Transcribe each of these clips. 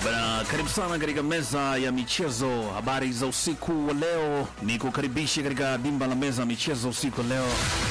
Bana, karibu sana katika meza ya michezo. Habari za usiku wa leo, ni kukaribisha katika dimba la meza ya michezo usiku wa leo,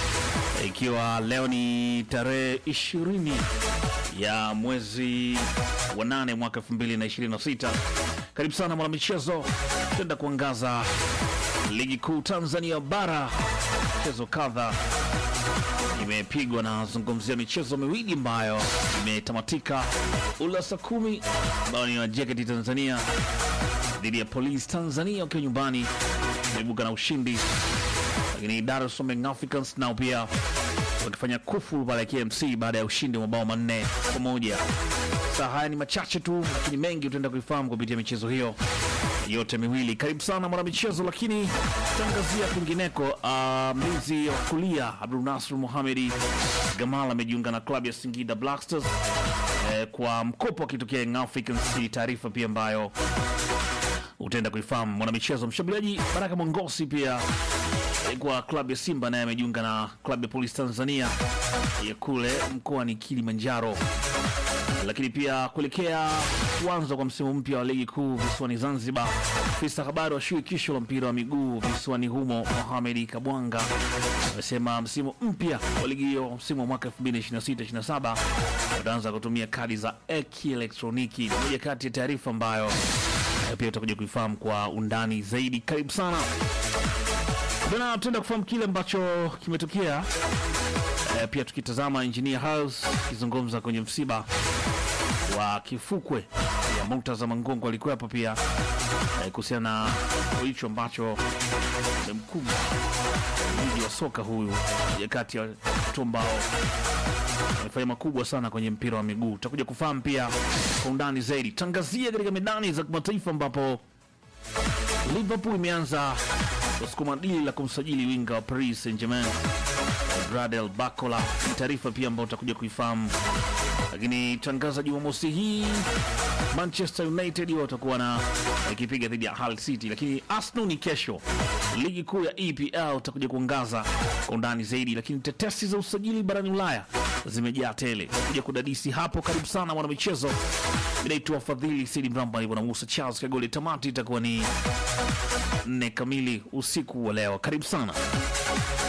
ikiwa leo ni tarehe ishirini ya mwezi wa nane mwaka 2026. Karibu sana mwana michezo, tenda kuangaza ligi kuu Tanzania bara, michezo kadha imepigwa na zungumzia michezo miwili ambayo imetamatika. Ula saa kumi ambayo ni wa JKT Tanzania dhidi ya Police Tanzania wakiwa nyumbani imeibuka na ushindi, lakini Dar es Salaam Young Africans nao pia wakifanya kufu pale KMC baada ya ushindi wa mabao manne kwa moja. Saa haya ni machache tu, lakini mengi utaenda kuifahamu kupitia michezo hiyo yote miwili. Karibu sana mwana michezo, lakini tutaangazia kwingineko. Uh, mlinzi wa kulia Abdul Nasr Mohamedi Gamal amejiunga na klabu ya Singida Black Stars eh, kwa mkopo akitokea Young Africans. Ni taarifa pia ambayo utaenda kuifahamu mwana michezo. Mshambuliaji Baraka Mongosi pia eh, kwa klabu ya Simba naye amejiunga na klabu ya Police Tanzania ya kule mkoani Kilimanjaro lakini pia kuelekea kuanza kwa msimu mpya wa ligi kuu visiwani Zanzibar, afisa habari wa shirikisho la mpira wa miguu visiwani humo Mohamed Kabwanga amesema msimu mpya wa ligi hiyo, msimu wa mwaka 2026/27 wataanza kutumia kadi za kielektroniki. Ni moja kati ya taarifa ambayo eh, pia utakuja kuifahamu kwa undani zaidi. Karibu sana bana, tutaenda kufahamu kile ambacho kimetokea. Eh, pia tukitazama Engineer House akizungumza kwenye msiba wa kifukwe ya Murtaza Mangongo alikuwepo pia eh, kuhusiana na hicho ambacho mkubwa mji wa soka huyu ya kati ya watu ambao amefanya makubwa sana kwenye mpira wa miguu. Tutakuja kufahamu pia kwa undani zaidi. Tangazia katika medani za kimataifa ambapo Liverpool imeanza kusukuma dili la kumsajili winga wa Paris Saint-Germain Bradel Bacola. Ni taarifa pia ambayo utakuja kuifahamu, lakini tangaza Jumamosi hii Manchester United watakuwa na ikipiga dhidi ya Hull City, lakini Arsenal ni kesho. Ligi kuu ya EPL utakuja kuangaza kwa undani zaidi, lakini tetesi za usajili barani Ulaya zimejaa tele. Utakuja kudadisi hapo. Karibu sana mwana michezo, inaitwa Fadhili Sidi Mramba hivyo na Musa Charles Kagoli. Tamati itakuwa ni nne kamili usiku wa leo. Karibu sana.